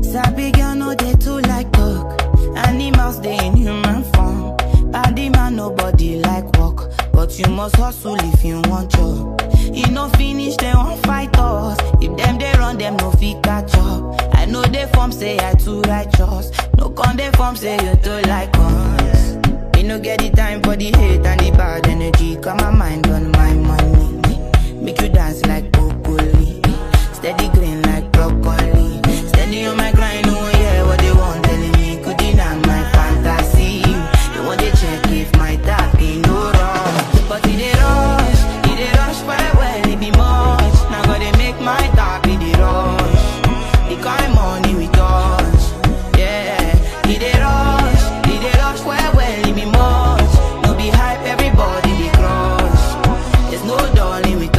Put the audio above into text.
Sabi girl no dey too like talk. Animals dey in human form. Body man nobody like work, but you must hustle if you want job. E no finish dem wan fight us. If dem dey run dem no fit catch up. I know dey form say I too righteous. No con dey form say you too like us. Me no get the time for the hate and the bad energy. Got my mind on my money. Make you dance like broccoli. Steady green like broccoli. Steady on my grind, oh yeah, what they want telling me. Could deny my fantasy. They want to check if my tap ain't no wrong. But it dey rush, it dey rush well well, it be much. Now gotta make my tap it dey rush. The kind money we touch, yeah. It dey rush, it dey rush well well, it be much. No be hype, everybody dey crush. There's no darling with